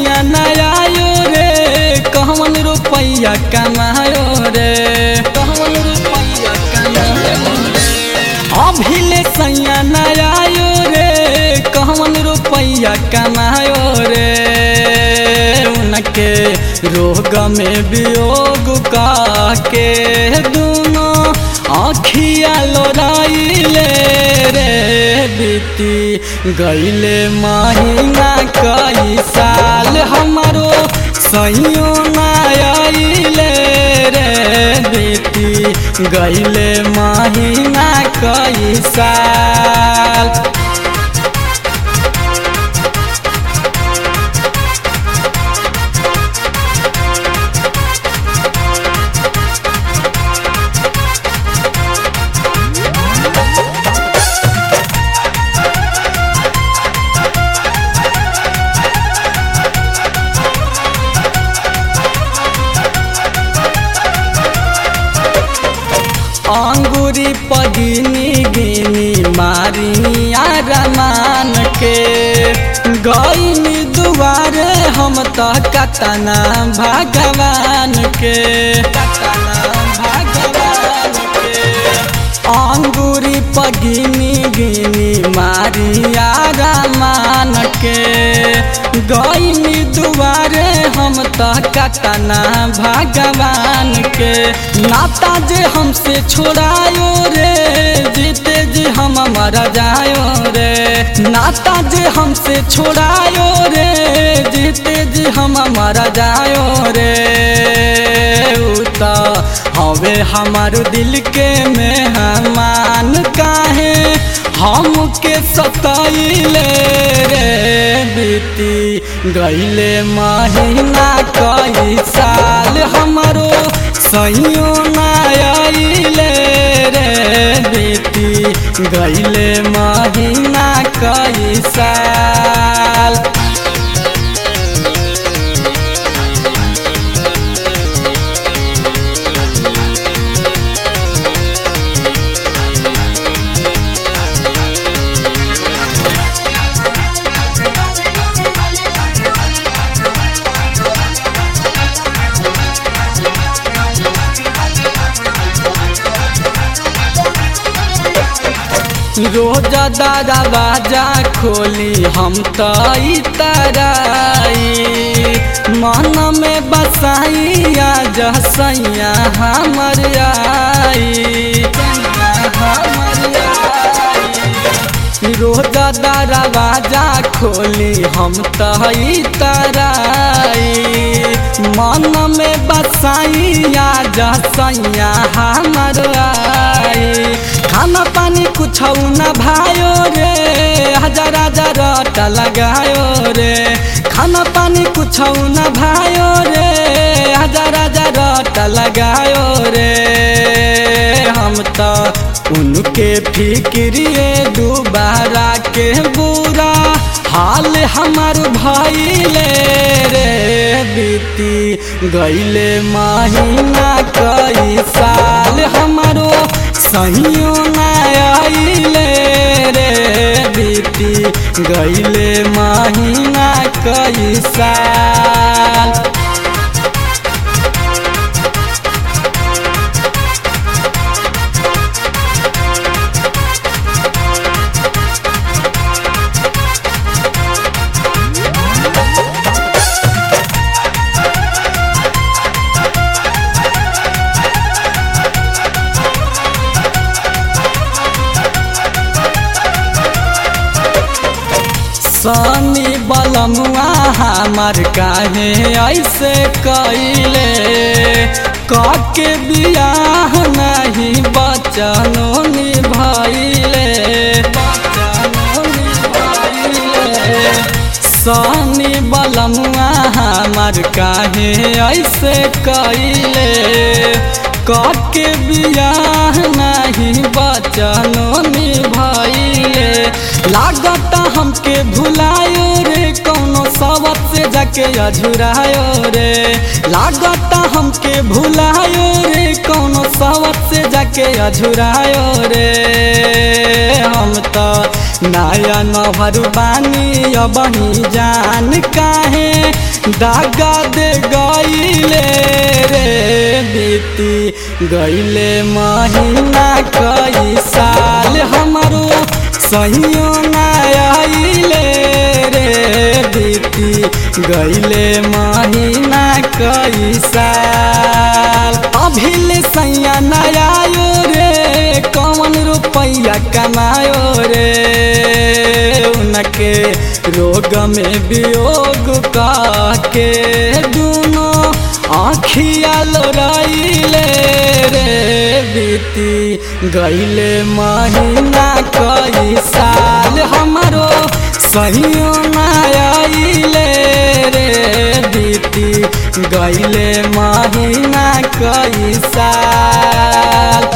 सैया नयायो रे कहवन रुपैया कमायो रे कहवन रुपैया कमायो रे अभिले सैया नयायो रे कहवन रुपैया कमायो रे उनके रोग में वियोग का के दोनों आखिया लोराइले रे बीती गईले महीना कई साल हमारो सैयो नाइले रे बीती गईले महीना कई साल अंगूरी पगिनी गिनी मारिया रमान के गईनी दुआरे हम तो कतना भगवान के कतना भगवान के अंगूरी पगिनी गिनी मारिया रमान के गईनी दुआरे हम तो कतना भगवान के नाता जे हमसे छोड़ायो रे जीते जी हम मर जायो रे नाता जे हमसे छोड़ायो रे जीते जी हम मर जायो रे उता हवे हमार दिल के मेहमान काहे हमके सताइले रे बीती गईले महीना कई साल हमारो सैयो नाइले रे बीती गईले महीना कई साल रोज दरवाजा खोली हम तो तराई मन में बसाइया जसैया हमर आई हमर आई रोज दरवाजा खोली हम तो तराई मन में बसाइया जसैया हमर आई खाना पानी कुछ न भायो रे हजार हजार रटा लगायो रे खाना पानी कुछ न भायो रे हजार हजार रटा लगायो रे हम तो उनके फिक्रिए दोबारा के बुरा हाल हमार भैले रे बीती गईले महीना कई साल हमारो सहियो नाइले रे बीती गईले महीना कई साल सनी बलमुआ हमार काहे ऐसे कैले काके बियाह नहीं बचनो निभैले बचनो निभैले सनी बलमुआ हमार काहे ऐसे कैले काके बियाह नहीं बचनो निभैले लागत हमके भुलायो रे कौनो सबत से जाके अझुरायो रे लागत हमके भुलायो रे कौनो सबत से जाके के अझुरायो रे हम तो नया नभर बानी अब ही जान काहे दागा दे गईले रे बीती गईले महीना कई साल हमारो सहियो आइले रे बीती गईले महीना कई साल अभिल सैया नयायो रे कौन रुपैया कमायो रे उनके रोग में वियोग के दोनों आखिया लोराइले रे बीती गईले महीना कई साल हमारो सहियो आइले रे बीती गईले महीना कई साल